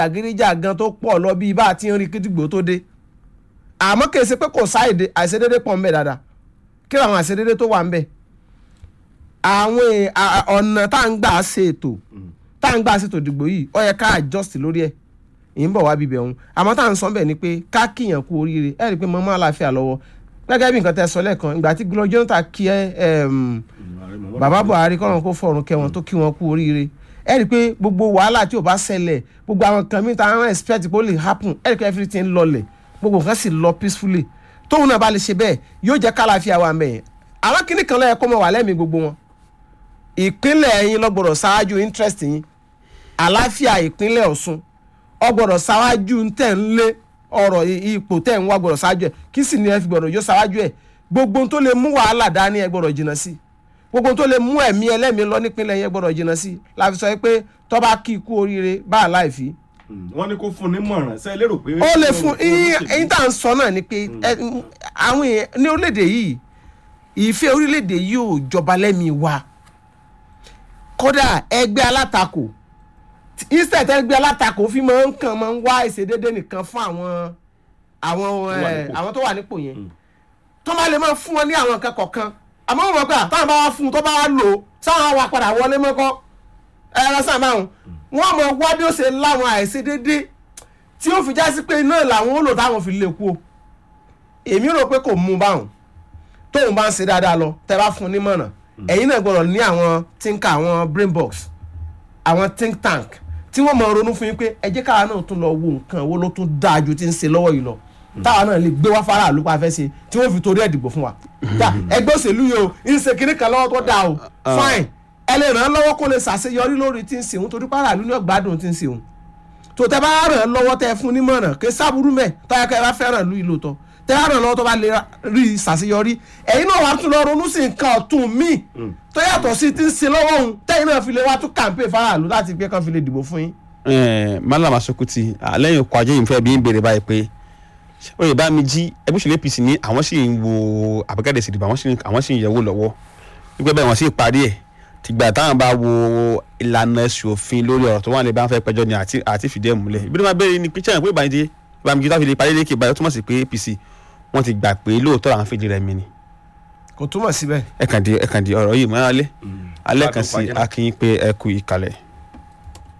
jàgídíjàgan tó pọ̀ lọ bíi bá a ti ń rí kídìgbò tó dé àmọ́ kì í ṣe pé kò sáìdè àìṣedédé pọ̀ ńbẹ dáadáa kí làwọn àìṣedédé tó wà ńbẹ àwọn è- à- à- ọ̀nà tá à ń gbà ṣe ètò tá à ń gbà ṣètò ìdìbò yìí ó yẹ ká adjust lórí ẹ̀ ì ń bọ̀ wá bíbẹ̀ òun àmọ́ tá à ń sọ bẹ́ẹ̀ ni pé ká kíyàn kú oríire ẹ̀ rí i pé mo máa láàfíà lọ́wọ́ gẹ́gẹ́ bí nǹkan tẹ́ sọ lẹ́ẹ̀kan ìgbà tí gbọ́dọ̀ Jonathan kí ẹ ẹm, bàbá Buhari kọ́nà kó fọ̀run kẹ́ wọn tó kí wọn kú oríire ẹ rí i pé gbogbo wàhálà tí ò bá ṣẹlẹ̀ gbogbo àwọn nǹkan mi ta ń expect pé ó lè happen ẹ rí i pé everything lọlẹ̀ gbogbo nǹkan sì lọ peacefully tóun náà bá lè ṣe bẹ́ẹ̀ yóò jẹ́ kálàáfíà wà mẹ́yìn àwọn kinní kan lọ́yẹ kó mọ̀ wà lẹ́mìí gbogbo wọn ìpínlẹ̀ yín ló gbọ́dọ̀ ṣáájú interest yín àlàáfíà ìpínlẹ̀ Ọ̀ṣun ó gbọ́dọ̀ ṣáájú tẹ̀ ń lé ọ̀rọ̀ i- ipò tẹ̀ ń wá gbọ́dọ̀ ṣáájú ẹ̀ kí sì ni ẹ fi gbọ́dọ̀ yóò ṣáájú ẹ̀ gbogbo ohun tó lè mú wàhálà dání ẹ gbọ́dọ̀ jìnnà sí gbogbo ohun tó lè mú ẹ̀mí ẹlẹ́mìí lọ nípínlẹ̀ yẹn gbọ́dọ̀ jìnnà sí la fi sọ pé tó bá kí ikú oríire bá a láì fi wọ́n ní kó fún ní mọ̀ràn ṣe é lérò pé. ó lè fún ẹyin tá à ń sọ náà ni pé ẹ, àwọn èèyàn ní orílẹ̀-èdè yìí ìfẹ́ orílẹ̀-èdè yìí ò jọba lẹ́mìí wa kódà ẹgbẹ́ alátakò instead ẹgbẹ́ alátakò fi máa ń kàn máa ń wá ìṣedédé nìkan fún àwọn àwọn wà ẹ, nípò. àwọn tó wà nípò yẹn tó máa lè máa fún wọn ní àwọn nǹkan kọ̀ọ̀kan àmọ́ wọn gbà táwọn bá wá fún un tó bá wá lò ó sáwọn wa padà wọlé mọ́kọ́ ẹ ẹ sáà máa ń wọ́n mọ̀ wá bí ó ṣe láwọn àìṣedédé tí ó fi já sí pé iná làwọn ó lò táwọn fi lè kú o èmi rò pé kò mú un báwọn tóun bá ń ṣe dáadáa lọ tẹ bá fún un nímọ̀ràn ẹ̀yin náà gbọ́dọ̀ ní àwọn tínká àwọn brain box àwọn think tank tí wọ́n mọ̀ ronú fún yín pé ẹ jẹ́ káwa náà tún lọ wo nǹkan wo ló tún dáa ju ti ń ṣe lọ́wọ́ yìí lọ táwa náà lè gbé wá faraàlú pa fẹ́ ṣe tí wọ́n fi torí ẹ̀ dìbò fún wa Dá, ẹgbẹ́ òṣèlú yìí o ń ṣe kinní kan lọ́wọ́ tó dáa o fine ẹ lè ràn án lọ́wọ́ kó lè ṣàṣeyọrí lórí tí ń ṣe òun torí faraàlú ní ọ̀gbádùn tí ń ṣe òun tó tẹ bá ràn án lọ́wọ́ tẹ fún nímọ̀ràn kí sábúrú mẹ́ tọ́yà kẹ́ ẹ bá fẹ́ràn lu ìlò tọ́ tẹ bá ràn án lọ́wọ́ tó bá lè rí i ṣàṣeyọrí ẹ̀yin náà wàá tún lọ ronú sí nǹkan ọ̀tún míì tó yàtọ̀ sí ti ń ṣe lọ́wọ́ òun tẹ́yìn náà fi lè wá tún kàǹpé faraàlú láti gbé kan fi lè dìbò fún yín. Eh, Mallam Asukuti lẹ́yìn ọkọ̀ ajé yìí fẹ́ bí ń béèrè báyìí pé oyè bá mi jí ẹgbẹ́ òṣèlú APC ní àwọn sì ń wo àbẹ̀kẹ́dẹ̀ ìsìdìbò àwọn sì ń- àwọn sì ń yẹ̀wò lọ́wọ́ wípé bẹ́ẹ̀ wọ́n sì parí ẹ̀ tìgbà táwọn bá wo ìlànà ẹ̀sùn òfin lórí ọ̀rọ̀ tó wà lè bá ń fẹ́ pẹjọ́ ni àti àti fìdí ẹ̀ múlẹ̀ ibi tó máa bẹ̀rẹ̀ ni pé sẹ́yìn pé ìbànújẹ́ ìbànújẹ́ tó fi lè parí lékè báyìí ó túmọ̀ sí pé APC wọ́n ti gbà pé lóòótọ́ làwọn fìdí rẹ̀ mi ni kò túmọ̀ síbẹ̀. ẹ̀kàndì ẹ̀kàndì ọ̀rọ̀ yìí mọ́ alẹ́ alẹ́ kan sí Gbádùn pàjẹ́ náà. akínyìn pé ẹ kú ìkàlẹ̀.